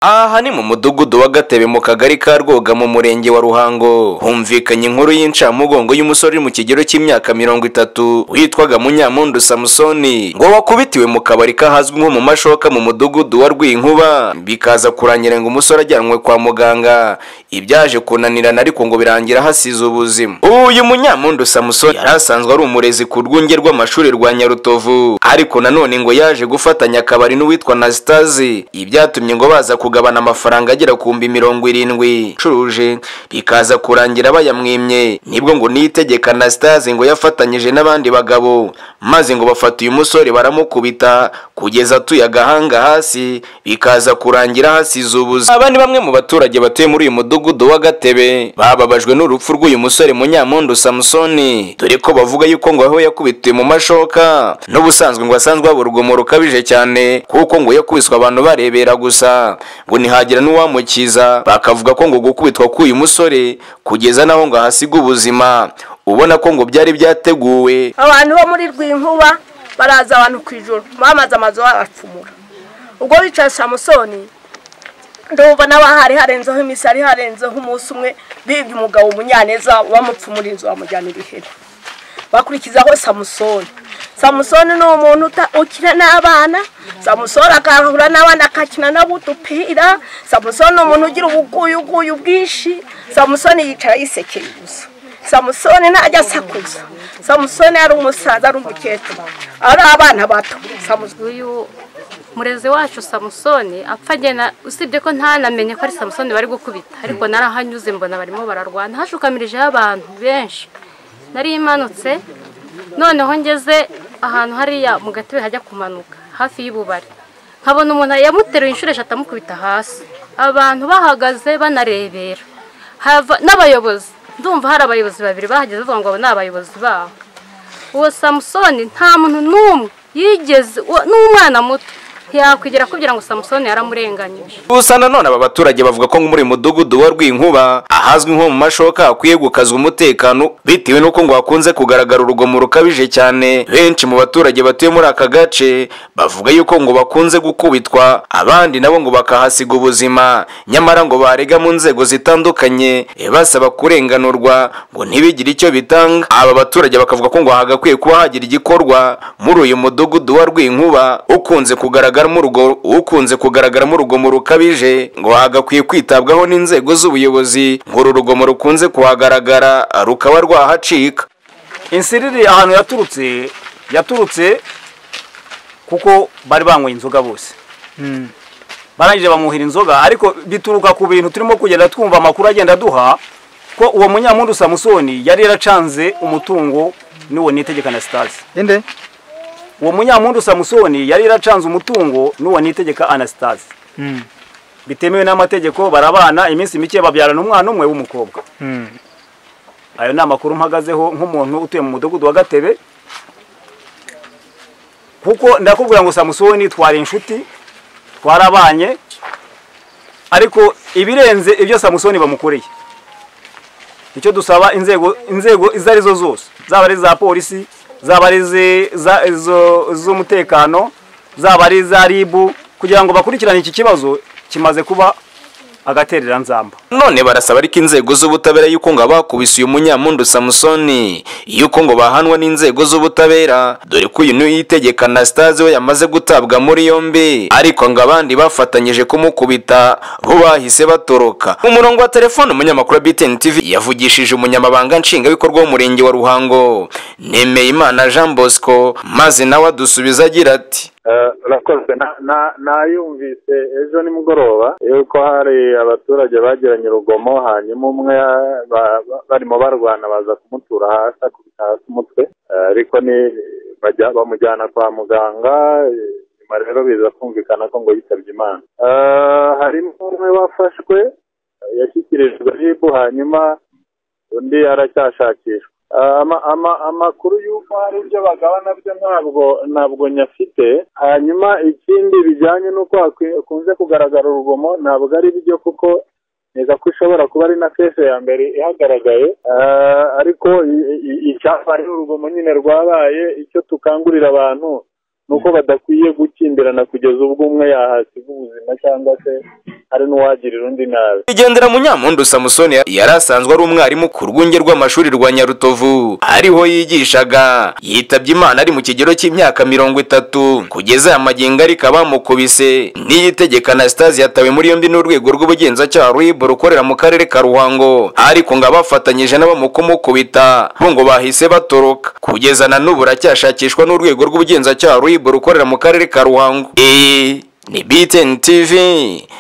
aha ni mu mudugudu wa gatebe mu kagari ka rwoga mu murenge wa ruhango humvikanye inkuru y'incamugongo y'umusore uri mu kigero cy'imyaka mirongo itatu witwaga munyamundu samusoni ngo wakubitiwe mu kabari kahazwi nko mu mashoka mu mudugudu wa rwinkuba bikaza kurangira ngo umusore ajyanwe kwa muganga ibyaje kunanirana ariko ngo birangira hasize ubuzima uyu munyamundu samusoni yari asanzwe ari umurezi ku rwunge rw'amashuri rwa nyarutovu ariko nanone ngo yaje gufatanya akabari n'uwitwa nasitazi ibyatumye ngo baza kugabana amafaranga agera ku mbi mirongo irindwi icuruje bikaza kurangira bayamwimye nibwo ngo niyitegeka nasitazi ngo yafatanyije n'abandi bagabo maze ngo bafata uyu musore baramukubita kugeza atuye agahanga hasi bikaza kurangira hasize ubuzi aba ni bamwe mu baturage batuye muri uyu mudugudu wa gatebe bababajwe n'urupfu rw'uyu musore munyamundu samusoni dore ko bavuga yuko ngo aho yakubitiwe mu mashoka n'ubusanzwe ngo asanzwe haba urugomo rukabije cyane kuko ngo yakubiswe abantu barebera gusa ngo ntihagira n'uwamukiza bakavuga ko ngo gukubitwa k'uyu musore kugeza n'aho ngo ahasiga ubuzima ubona ko ngo byari byateguwe abantu bo muri rwinkuba baraza abantu ku ijoro bamaze amazu babapfumura ubwo bicaye samusoni ndumva n'aba hari harenzeho iminsi hari harenzeho umunsi umwe bibye umugabo umunyaneza bamupfumura inzu bamujyana ibiheri bakurikizaho samusoni samusoni ni umuntu ukina n'abana samusoni agahura n'abana agakina nabo udupira samusoni ni umuntu ugira ubuguyuguyu bwinshi samusoni yicara yisekeye gusa samusoni ntajya asakuza samusoni ari umusaza ari umukecuru ari abana bato uyu murezi wacu samusoni apfa agenda usibye ko ntanamenye ko ari samusoni bari gukubita ariko narahanyuze mbona barimo bararwana hashukamijeho abantu benshi nari imanutse noneho ngeze ahantu hariya mu gatebe hajya kumanuka hafi y'ububari nkabona umuntu yamuteruye inshuro eshatu amukubita hasi abantu bahagaze banarebera n'abayobozi ndumva hari abayobozi babiri bahageze bavuga ngo abo ni abayobozi babo uwo samusoni nta muntu n'umwe yigeze n'umwana muto yakwigira kugira ngo samusoni yaramurenganyije gusa nanone aba baturage bavuga ko muri mudugudu wa rw'inkuba ahazwi nko mu mashoka hakwiye gukazwa umutekano bitewe n'uko ngo hakunze kugaragara urugomo rukabije cyane benshi mu baturage batuye muri aka gace bavuga yuko ngo bakunze gukubitwa abandi nabo ngo bakahasiga ubuzima nyamara ngo barega mu nzego zitandukanye basaba kurenganurwa ngo ntibigire icyo bitanga aba baturage bakavuga ko ngo hagakwiye kuba hagira igikorwa muri uyu mudugudu wa rw'inkuba ukunze kugaragara ukunze kugaragaramo urugomo rukabije ngo hagakwiye kwitabwaho n'inzego z'ubuyobozi ngo uru rugomo rukunze kuhagaragara rukaba rwahacika insiriri ahantu yaturutse yaturutse kuko bari banyweye inzoga bose barangije bamuhira inzoga ariko bituruka ku bintu turimo kugenda twumva amakuru agenda aduha ko uwo munyamundu samusoni yari yaracanze umutungo n'uwo nitegeka na sitasi uwo munyamundu samusoni yari yaracanze umutungo n'uwo nitegeka anasitasi bitemewe n'amategeko barabana iminsi mike babyarana umwana umwe w'umukobwa ayo ni amakuru mpagazeho nk'umuntu utuye mu mudugudu wa gatebe kuko ndakubwira ngo samusoni twari inshuti twarabanye ariko ibirenze ibyo samusoni bamukoreye icyo dusaba inzego inzego izo arizo zose zaba ari iza polisi zaba ari iz'umutekano zaba ari iza ribu kugira ngo bakurikirane iki kibazo kimaze kuba agatereranzamba none barasaba ariko inzego z'ubutabera y'uko ngo abakubise uyu munyamundu samusoni y'uko ngo bahanwa n'inzego z'ubutabera dore ko uyu niyitegeka na sitazi we yamaze gutabwa muri yombi ariko ngo abandi bafatanyije kumukubita bo bahise batoroka mu murongo wa telefone umunyamakuru wa btn tv yavugishije umunyamabanga nshingwabikorwa w'umurenge wa ruhango nemeye imana jean bosco maze nawe adusubiza agira ati urakoze nayumvise ejo nimugoroba yuko hari abaturage bagiranye urugomo hanyuma umwe barimo barwana baza kumutura hasi akubita hasi umutwe ariko bamujyana kwa muganga nyuma rero biza kumvikana ko ngo yitabye imana harimo umwe wafashwe yashyikirijwe ribu hanyuma undi aracyashakishwa amakuru y'uko hari ibyo bagabana byo ntabwo ntabwo nyafite hanyuma ikindi bijyanye n'uko hakunze kugaragara urugomo ntabwo ari byo kuko neza ko ishobora kuba ari na kese ya mbere ihagaragaye ariko icyapa ari urugomo nyine rwabaye icyo tukangurira abantu ni uko badakwiye gukimbirana kugeza ubwo umwe yahasiga ubuzima cyangwa se hari n'uwagirira undi nabi Igendera Munyampundu Samusoni yari asanzwe ari umwarimu ku rwunge rw'amashuri rwa Nyarutovu ariho yigishaga yitabye Imana ari mu kigero cy'imyaka mirongo itatu kugeza aya magingo ariko abamukubise n'iyitegeka Anastase yatawe muri yombi n'urwego rw'ubugenzacyaha RIB rukorera mu karere ka Ruhango ariko ngo abafatanyije n'abamukumukubita bo ngo bahise batoroka kugeza na n'ubu aracyashakishwa n'urwego rw'ubugenzacyaha RIB rukorera mu karere ka Ruhango Iyi ni BTN TV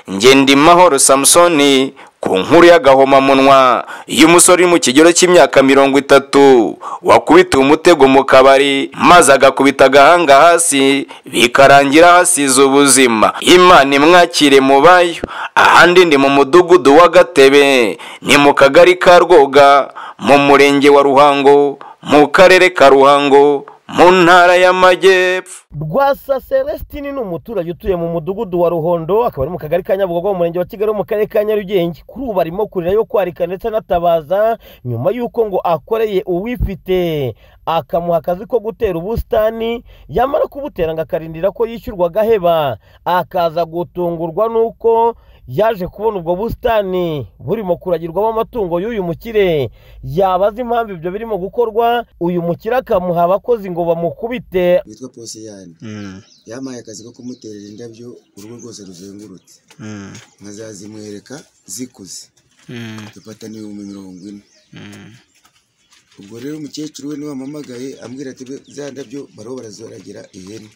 njye ndi mahoro samusoni ku nkuru y'agahomamunwa iyo umusore uri mu kigero cy'imyaka mirongo itatu wakubitiwe umutego mu kabari maze agakubita agahanga hasi bikarangira hasize ubuzima imana imwakire mu bayo ahandi ni mu mudugudu wa gatebe ni mu kagari ka rwoga mu murenge wa ruhango mu karere ka ruhango mu ntara y'amajyepfo rwasa celestine ni umuturage utuye mu mudugudu wa ruhondo akaba ari mu kagari ka nyabugogo mu murenge wa kigali wo mu karere ka nyarugenge kuri ubu arimo kurira yo kwarika ndetse anatabaza nyuma y'uko ngo akoreye uwifite akamuha akazi ko gutera ubusitani yamara kubutera ngo akarindira ko yishyurwa agaheba akaza gutungurwa n'uko yaje kubona ubwo busitani burimo kuragirwamo amatungo y'uyu mukire yabaza impamvu ibyo birimo gukorwa uyu mukire akamuha abakozi ngo bamukubite witwa posiyani yampaye akazi ko kumuterera indabyo urugo rwose ruzengurutse nkazazimwereka zikuze dufata n'ibihumbi mirongo ine ubwo rero umukecuru we niwe wampamagaye ambwira ati "Be- za ndabyo bariho barazoragira ihene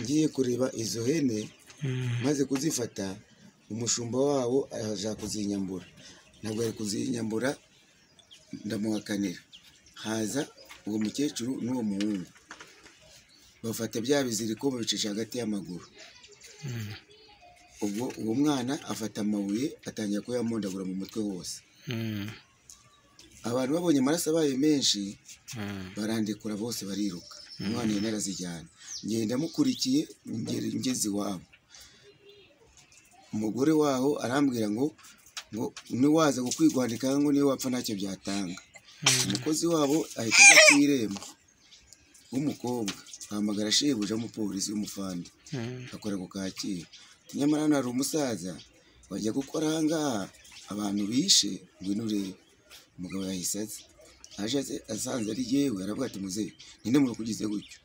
ngiye kureba izo hene maze kuzifata umushumba wawo aja kuzinyambura ntabwo yari kuzinyambura ndamuhakanira haza uwo mukecuru n'uwo muhungu bafata bya biziriko babicisha hagati y'amaguru ubwo uwo mwana afata amabuye atangira kuyamondagura mu mutwe wose abantu babonye amaraso abaye menshi barandikura bose bariruka umwana yari arazijyana ngenda mukurikiye ngera ngeze iwabo umugore waho arambwira ngo ngo niwaza kukwigwanika ngo niyo wapfa ntacyo byatanga umukozi wabo ahita ajya ku irembo w'umukobwa ahamagara shebuja w'umupolisi w'umufande akora ku kacyiru nyamara hano hari umusaza wajya gukora aha ngaha abantu bishe ngwino urebe umugabo yahise aza aje aze- asanze ari yewe aravuga ati muzehe ninde muntu ukugize gutyo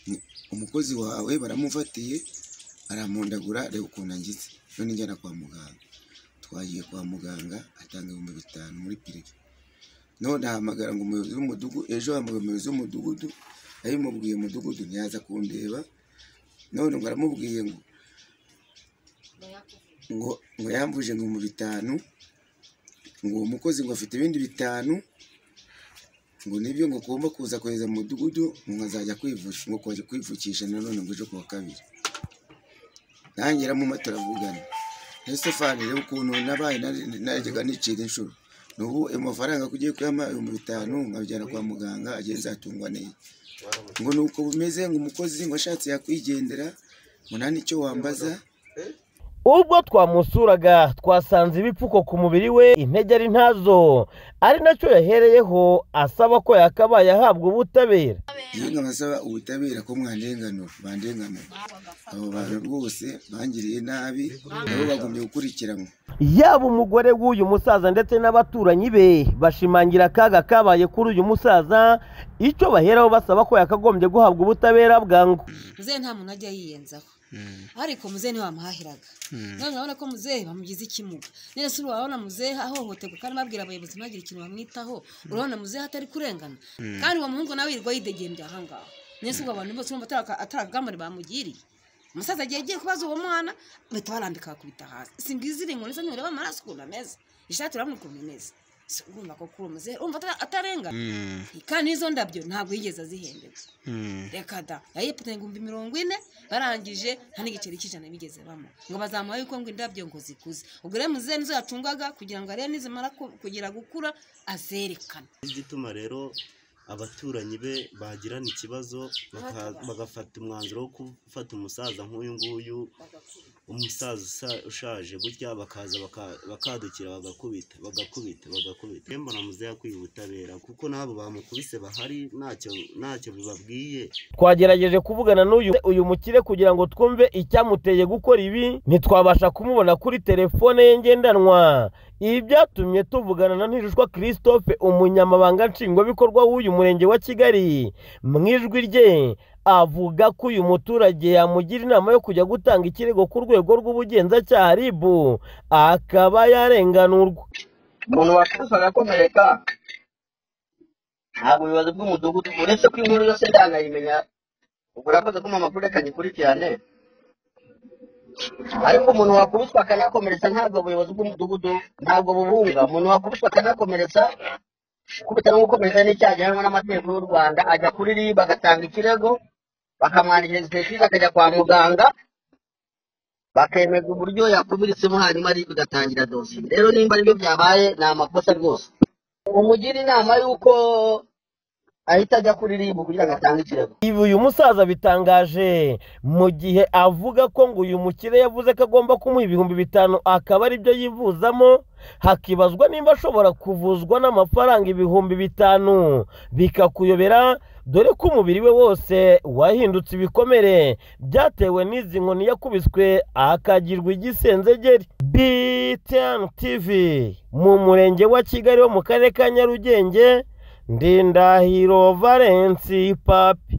Ni- umukozi wawe baramufatiye aramundagura areba ukuntu angize none njyana kwa muganga twagiye kwa muganga atanga ibihumbi bitanu muri pirive none ahamagara ngo umuyobozi w'umudugudu ejo ahamagara umuyobozi w'umudugudu abimubwiye umudugudu ntiyaza kundeba none ngo aramubwiye ngo ngo ngo yambuje ngo mu bitanu ngo uwo mukozi ngo afite ibindi bitanu ngo nibyo ngo agomba kuza kohereza mu mudugudu ngo azajya kwivuza ngo kujya kwivukisha nanone ngo ejo kuwa kabiri nanjye mu turavugana Estefani reba ukuntu nabaye nari- najyaga nicira inshuro n'ubu ayo mafaranga kugiye kuyama ibihumbi bitanu nkabijyana kwa muganga ageze atungwa neza ngo ni uko bimeze ngo umukozi ngo ashatse yakwigendera ngo nta n'icyo wambaza ubwo twamusuraga twasanze ibipfuko ku mubiri we intege ari ntazo ari nacyo yahereyeho asaba ko yakabaye ahabwa ubutabera iyo nkabasaba ubutabera ko mwandenganura bandenganura abo bantu rwose bangiriye nabi nabo bagombye gukurikiranwa yaba umugore w'uyu musaza ndetse n'abaturanyi be bashimangira akaga kabaye kuri uyu musaza icyo baheraho basaba ko yakagombye guhabwa ubutabera bwangu muzehe nta muntu ajya yiyenzaho ariko muzehe niwe wamuhahiraga none urabona ko muzehe bamugize ikimuga none se urabona muzehe ahohoterwa kandi babwira abayobozi ntagire ikintu bamwitaho urabona muzehe atari kurengana kandi uwo muhungu nawe yirirwa yidegembya aha ngaha none se ubwo abantu bose urumva atari- atari ubwambure bamugiriye umusaza agiye agiye kubaza uwo mwana bahita barambika bakubita hasi si ngizi iri inkoni se ntureba amaraso ukuntu ameze ishati urabona ukuntu imeze si urumva ko kuri uwo muzehe urumva atari- atarengana kandi n'izo ndabyo ntabwo yigeze azihemberwa reka da yayipfutse ibihumbi mirongo ine barangije nta n'igiceri cy'ijana bigeze bamo ngo bazamuha yuko ngo indabyo ngo zikuze ubwo rero muzehe nizo yacungaga kugira ngo arebe nizimara ku- kugira gukura azerekana igituma rero abaturanyi be bagirana ikibazo baka- bagafata umwanzuro wo gufata umusaza nk'uyu nguyu umusaza usa- ushaje gutya bakaza baka- bakadukira bagakubita bagakubita bagakubita rero mbona muzehe akwiye ubutabera kuko n'abo bamukubise bahari ntacyo ntacyo bibabwiye twagerageje kuvugana n'uyu uyu mukire kugira ngo twumve icyamuteye gukora ibi ntitwabasha kumubona kuri telefone ye ngendanwa ibi byatumye tuvugana na ntirushwa christophe umunyamabanga nshingwabikorwa w'uyu murenge wa kigali mu ijwi rye avuga ko uyu muturage yamugira inama yo kujya gutanga ikirego ku rwego rw'ubugenzacyaha rib akaba yarenganurwa umuntu wakubise agakomereka ntabwo ubuyobozi bw'umudugudu uretse ko inkuru yose ndanayimenya ubwo urakoze kumpa amakuru reka nyikurikirane ariko umuntu wakubiswe akanakomeretsa ntabwo ubuyobozi bw'umudugudu ntabwo bubunga umuntu wakubiswe akanakomeretsa kubita no gukomeretsa n'icyaha gihanwa n'amategeko y'u rwanda ajya kuri ribu agatanga ikirego bakamwandikira expertise akajya kwa muganga bakemeza uburyo yakumiritsemo hanyuma ribu igatangira dosiye rero nimba aribyo byabaye ni amakosa rwose umugira inama y'uko ahita ajya kuri ribu kugira ngo atange ikirego ibi uyu musaza bitangaje mu gihe avuga ko ngo uyu mukire yavuze ko agomba kumuha ibihumbi bitanu akaba aribyo yivuzamo hakibazwa nimba ashobora kuvuzwa n'amafaranga ibihumbi bitanu bikakuyobera dore ko umubiri we wose wahindutse ibikomere byatewe n'izi nkoni yakubiswe akagirwa igisenzegeri btn tv mu murenge wa kigali wo mu karere ka nyarugenge ndindahiro valensi papi